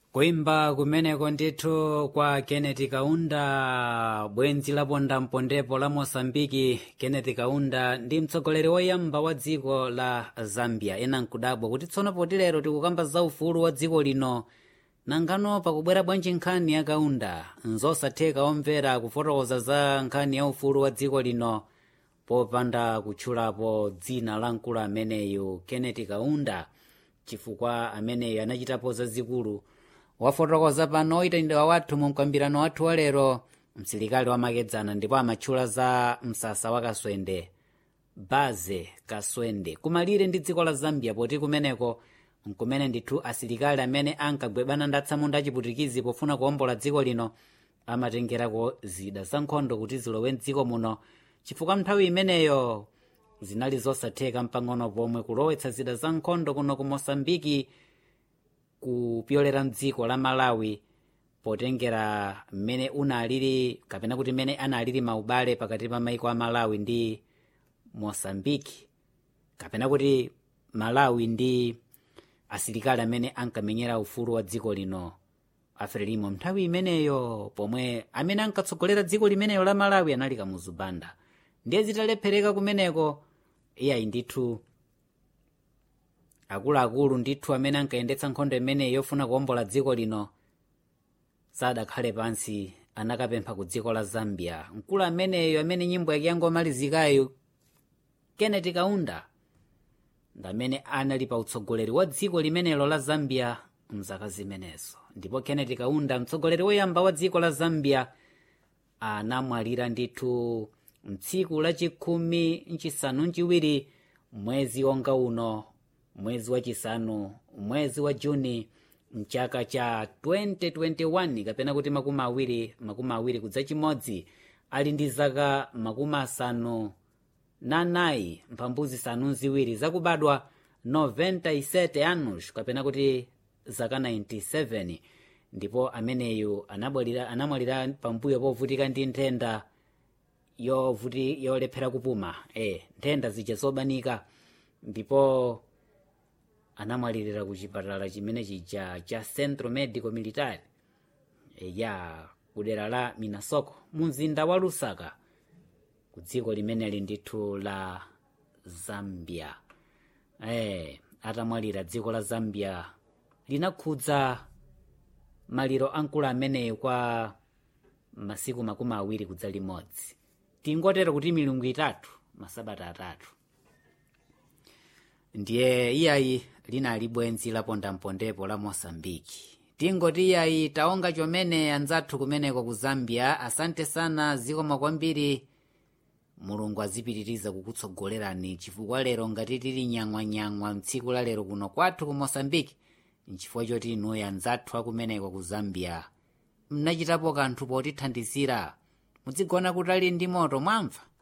kuimba kumeneko ndithu kwa kenneth kaunda bwenzi laponda mpondepo la mosambiki kenneth kaunda ndi mtsogoleri woyamba wa dziko la zambia ena nkudabwa kuti tsono poti lero tikukamba za ufulu wa dziko lino nangano pakubwera bwanji nkhani ya kaunda nzosatheka omvera kufotokoza za nkhani ya ufulu wa dziko lino popanda kutchulapo dzina la mkulu ameneyu kenneth kaunda chifukwa ameneyu anachitapo zazikulu wafotokoza pano oyitanidwa wathu mu mkambirano wathu wa lero msilikali wamakedzana ndipo amatchula za msasa wa kaswende baze kaswende kumalire ndi dziko la zambia poti kumeneko nkumene ndithu asilikali amene ankagwebana ndatsamunda achiputikizi pofuna kuwombola dziko lino amatengerako zida za nkhondo kuti zilowe mdziko muno chifukwa nthawi imeneyo zinali zosatheka mpang'ono pomwe kulowetsa zida za nkhondo kuno ku mosambiki kupyolera mdziko la malawi potengera mmene unalili kapena kuti mmene analili maubale pakati pa maiko a malawi ndi mosambiki kapena kuti malawi ndi asilikali amene ankamenyera ufulu wa dziko lino afrelimo nthawi imeneyo pomwe amene ankatsogolera dziko limeneyo la malawi anali kamuzubanda ndiye zitalephereka kumeneko iyayi ndithu akuluakulu ndithu amene ankayendetsa nkhondo imeneyi yofuna kuwombola dziko lino sadakhale pansi anakapempha ku dziko la zambia mkulu ameneyo amene nyimbo yake yangomalizikayo kenneth kaunda ndamene anali pa utsogoleri wa dziko limenelo la zambia mzaka zimenezo ndipo kenneth kaunda mtsogoleri woyamba wa dziko la zambia anamwalira ndithu mtsiku lachikhumi nchisanu nchiwiri mwezi wonga uno mwezi wachisanu mwezi wa juni mchaka cha 2021 kapena kuti makumi awiri makumi awiri kudza chimodzi ali ndi zaka makumi asanu na nayi mphambu zisanu ziwiri zakubadwa 97 anos kapena kuti zaka 97 ndipo ameneyu anabwalira anamwalira pambuyo povutika ndi nthenda yovuti yolephera kupuma e nthenda zija zobanika ndipo anamwalirira ku chipatala chimene chija cha centro medico military e, ya kudera la minasoko mu mzinda wa lusaka ku dziko limeneli ndithu la zambia e, atamwalira dziko la zambia linakhudza maliro ankulu ameneyo kwa masiku makumi awiri kudza limodzi tingotero kuti milungu itatu masabata atatu ndiye iyayi linali bwenzi lapondampondepo la mosambiki tingoti iyayi taonga chomene anzathu kumeneko ku zambia asante sana zikoma kwambiri mulungu azipitiriza kukutsogolerani chifukwa lero ngati tili nyang'wanyang'wa mtsiku la lero kuno kwathu ku mosambiki nchifukwa choti inuyo anzathu akumeneko ku zambia mnachitapo kanthu potithandizira mudzigona kutali ndi moto mwamva